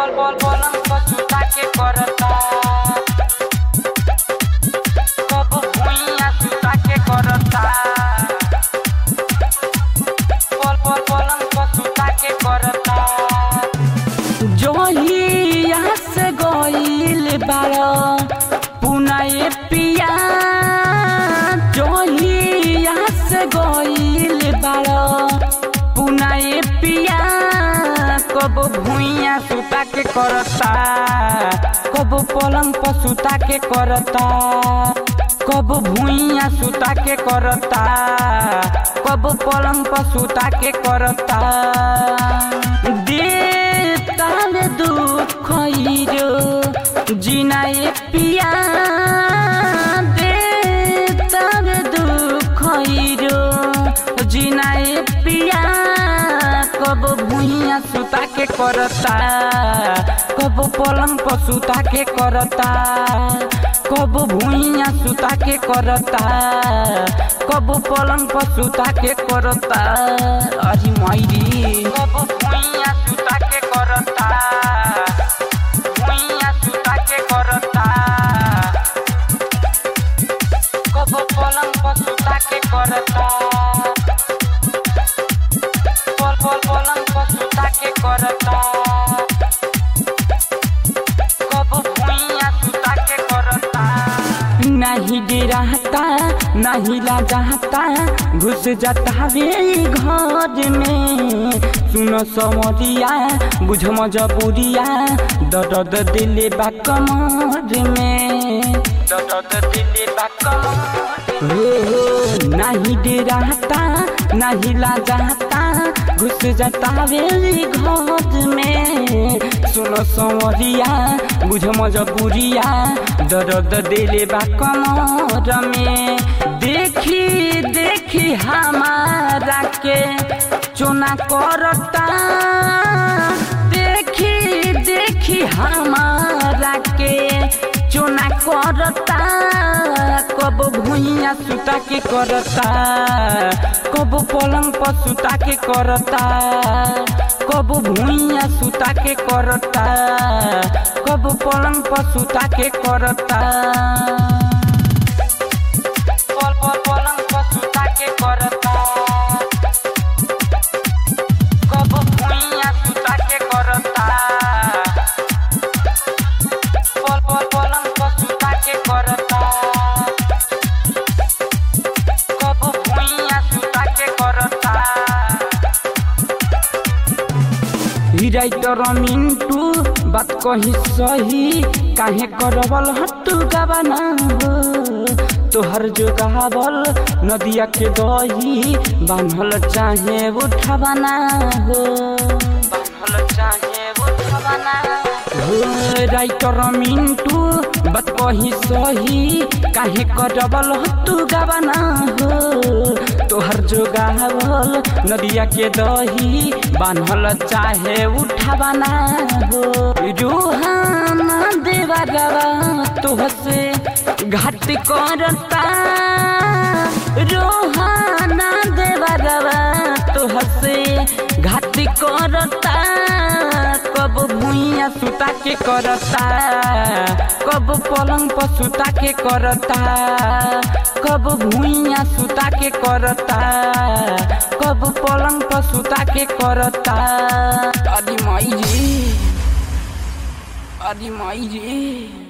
बोल बोल बोलम पछुता के करता कब भुइया सुता के करता बोल बोल बोलम पछुता के करता जोहिया से गईल बारो पुनाए पिया जोहिया से गईल बारो पुनाए पिया कब भुइया सुता के करता कब पलंग पर सुता के करता कब भुइया सुता के करता कब पलंग पर सुता के करता देता में दुख रो जिनाए पिया देता में दुख रो जिनाए पिया कब भुइया सुता के करता कब पलंग पर सुता के करता कब भुइया सुता के करता कब पलंग पर सुता के करता अरे मायरी कब भुइया सुता के करता भुइया सुता के करता कब पलंग पर सुता के करता बोल बोल पलंग पर सुता के करता कब भुइया सुता के करता नहीं डराता नहीं लाजाता घुस जाता वे घर में सुनो समरिया बुझ मजबूरिया दर्द दिले बा कमर में दर्द दिले बा कमर हो हो नहीं डराता नहीं लाजाता घुस जाता वे घर में सुनो समरिया बुझ मजबूरिया दर्द दिले बा कमर में देखी देखी हमारा के चुना करता देखी देखी हमारा के चुना करता कब भुइया सुता के करता कब पलंग पर सुता के करता कब भुइया सुता के करता कब पलंग पर सुता के करता बोल बोल पलंग पर सुता के करता कब भुइया सुता के करता बोल बोल पलंग पर सुता के करता कब भुइया सुता के करता राइटर मिंटू बात कही सही काहे करबल हट्टू गवाना हो तोहर जो गावल नदिया के दही बान्हल चाहे उठवाना हो बान्हल चाहे उठवाना हो राइटर मिंटू बात कही सही काहे करबल हट्टू गवाना हो तोहर जो गावल नदिया के दही बान्हल चाहे उठवाना हो रोहाना देवरवा तोहसे घाट करता रोहाना देवरवा तोहसे घाट करता कब भुइया सुता के करता कब पलंग पर सुता के करता कब भुइया सुता के करता कब पलंग पर सुता के करता अरे माई रे अरे माई रे